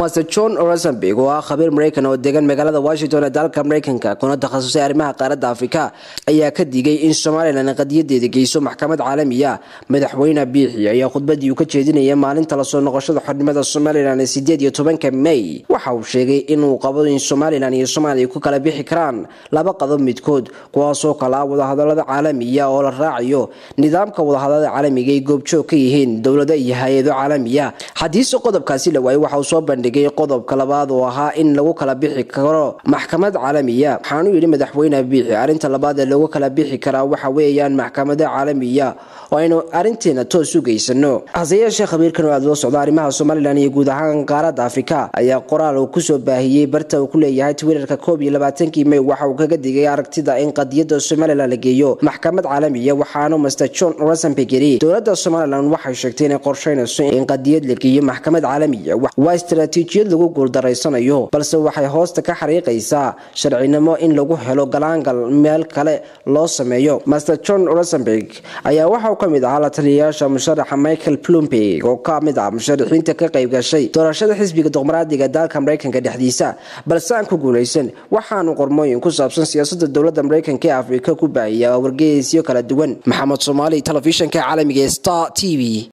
master john rosenberg oo ah khabiir maraykan oo degan magaalada washington ee dalka maraykanka kuna takhasusay arrimaha qaaradda afrika ayaa ka digay in somalilan qadiyadeeda geyso maxkamad caalamiya madaxweyne biixi ayaa khudbadii uu ka jeedinaya maalinta lasoo noqoshada xornimada somalilan ee sideed iyo tobanka may waxa uu sheegay inuu qabo in somalilan iyo soomaaliya ku kala bixi karaan laba qadob midkood kuwaasoo kala ah wadahadalada caalamiya oo la raacayo nidaamka wadahadalada caalamiga ay goobjoog ka yihiin dowlado iyo hay-ado caalamiya hadiise qodobkaasi la waayey waxa uu soo bandhigay qodobka labaad oo ahaa in lagu kala bixi karo maxkamad caalamiya waxaanu yidhi madaxweyne biixi arrinta labaad ee lagu kala bixi karaa waxa weeyaan maxkamada caalamiya oo aynu arrinteena toos u geysano hase yeeshee khabiirkan oo aad loo socdo arrimaha somalilan iyo guud ahaan qaaradda afrika ayaa qoraal uu kusoo baahiyey barta uu ku leeyahay twitterka koob iyo labaatankii may waxa uu kaga digay aragtida in qadiyada somalilan la geeyo maxkamad caalamiya waxaanu master john rosenberg yiri dowladda somalilan waxay sheegtay inay qorsheynayso in qadiyad la geeyo maxkamad caalamiya waa istaraatiijiyad lagu guuldaraysanayo balse waxay hoosta ka xariiqaysaa sharcinimo in lagu helo galaangal meel kale loo sameeyo master john rosenberg ayaa waxa uu ka mid ahaa la taliyayaasha musharaxa michael plumberg oo ka mid ah musharaxiinta ka qayb gashay doorashada xisbiga dimuqraadiga dalka maraykanka dhexdiisa balse aan ku guulaysan waxaanu qormooyin ku saabsan siyaasada dowladda maraykanka ee afrika ku baahiya wargeysyo kala duwan maxamed soomaali telefishanka caalamiga star t v